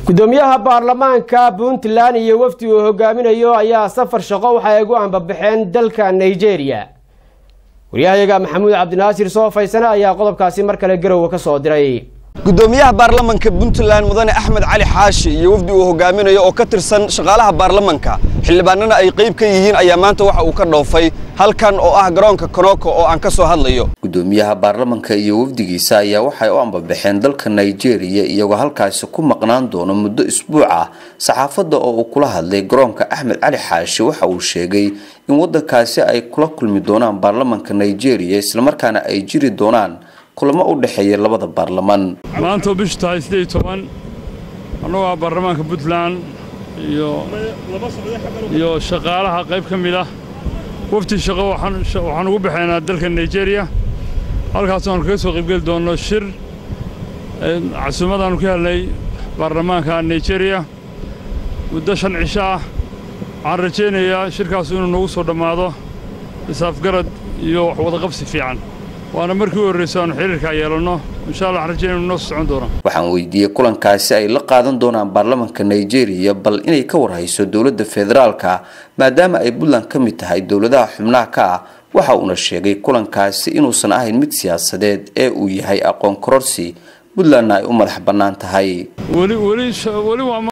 gudoomiyaha baarlamaanka puntland iyo wafdi uu hogaaminayo ayaa safar shaqo waxay ugu ambabaxeen dalka nigeria waryahayaga maxamuud cabdinaasir soofaysane ayaa qodobkaasi mar kale garowe ka soo diray gudoomiyaha baarlamanka puntland mudane axmed cali xaashi iyo wafdi uu hogaaminayo oo ka tirsan shaqaalaha baarlamanka xildhibaanana ay qayb ka yihiin ayaa maanta waxa uu ka dhoofay halkan oo ah garoonka konoko oo aan ka soo hadlayo gudoomiyaha baarlamanka iyo wafdigiisa ayaa waxay u ambabaxeen dalka nigeria iyagoo halkaasi ku maqnaan doono muddo isbuuc ah saxaafadda oo uu kula hadlay garoonka axmed cali xaashi waxa uu sheegay in waddankaasi ay kula kulmi doonaan baarlamanka nigeria islamarkaana ay jiri doonaan kulamo u dhexeeya labada baarlaman maanta bishu tahay siddeed iyo toban annagoo ah baarlamaanka puntland iyo iyo shaqaalaha qayb ka mid ah wafti shaqo waxaan ugu baxaynaa dalka nigeria halkaas aanu kaga soo qaybgeli doonno shir casuumadaannu ka helnay baarlamaanka nigeria muddo shan cisho ah waxaan rajaynayaa shirkaas inuu nagu soo dhammaado isaafgarad iyo wax wadaqabsi fiican waana markii u horrayso aanu xiriirkaa yeelanno insha allah waxaan rajaynaynu noo soo socon doono waxaan weydiiyey kulankaasi ay la qaadan doonaan baarlamanka nigeria bal inay ka warhayso dowladda federaalka maadaama ay puntland ka mid tahay dowladaha xubnaha ka ah waxa uuna sheegay kulankaasi inuusan ahayn mid siyaasadeed ee uu yahay aqoon kororsi puntlandna ay u madax bannaan tahay weli weli weli waa